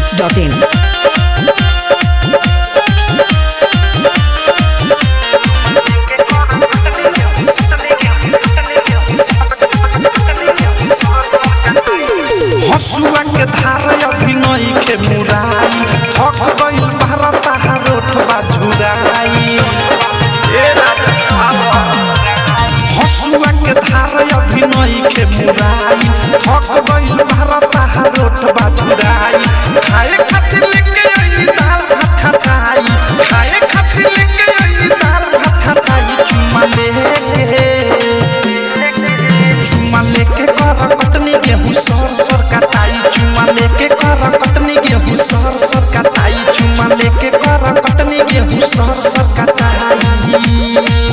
masti.in. हसुआ के धार अभिनय के मुराई थक गइल भारत रोट बाजुराई हसुआ के धार अभिनय के मुराई थक गइल भारत रोट बाजुराई खाए खातिर लेके आई दाल भात खटाई खाए खातिर लेके आई दाल भात खटाई चुमा ले चुमा लेके कर कटनी गेहूं सर सर कटाई चुमा लेके कर कटनी गेहूं सर सर कटाई चुमा लेके कर कटनी गेहूं सर सर कटाई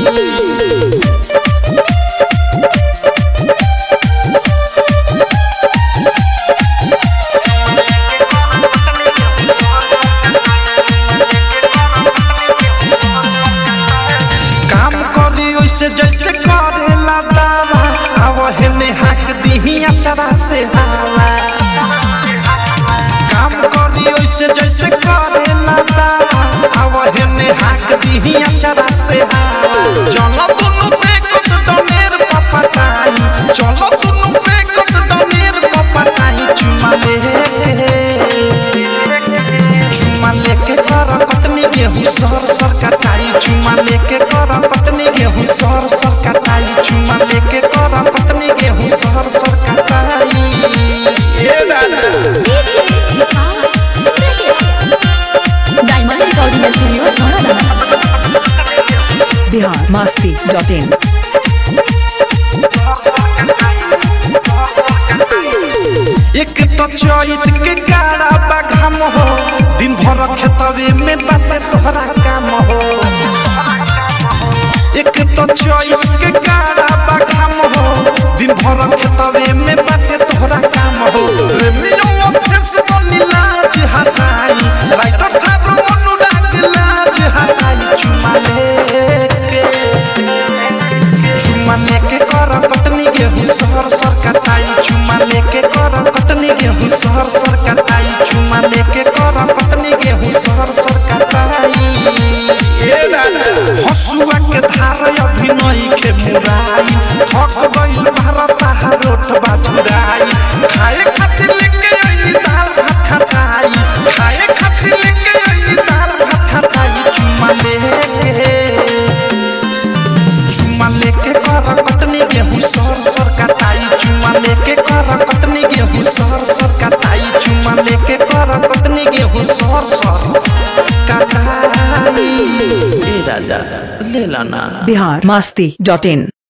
काम करी ओइसे जैसे करेला दावा अब हेने हाक दीही अचरा से हवा काम करी ओइसे जैसे करेला दावा अब हेने हाक दीही अचरा से हवा चलो दुनु पे कत डनेर पपटाई चलो दुनु पे कत डनेर पपटाई चुमा ले चुमा लेके कर कटनी गेहूं सर सर कटाई चुमा लेके कर कटनी गेहूं सर सर कटाई चुमा लेके कर कटनी गेहूं सर सर कटाई ए दादा DJ Vikas diamond recording studio Chhaura Bihar masti.in. एक तो चैत के गाड़ा बाघाम हो दिन भर खेतवे में बाटे तोहरा काम हो एक तो चैत के गाड़ा बाघाम हो दिन भर खेतवे में बाटे तोहरा काम हो प्रेमियों फेस बनी लाज हटाई राइटर थारू अनुराग लाज हटाई चुमा लेके चुमा लेके कर कटनी गेहूं सर सर कटाई चुमा लेके कर कटनी गेहूं सर सर कटाई चुमा लेके कर कटनी गेहूं सर सर कटाई ए दादा हसुआ के धार अभिनय के मुराई थक गइल भारत रोट बाजुराई खाए खातिर लेके आई दाल भात खटाई खाए खातिर लेके आई दाल भात खटाई चुमा ले चुमा लेके कर कटनी गेहूं सर सर कटाई चुमा लेके कर कटनी गेहूं सर सर कटाई चुमा लेके कर कटनी गेहूं सर सर कटाई ए राजा ले लाना Bihar masti.in.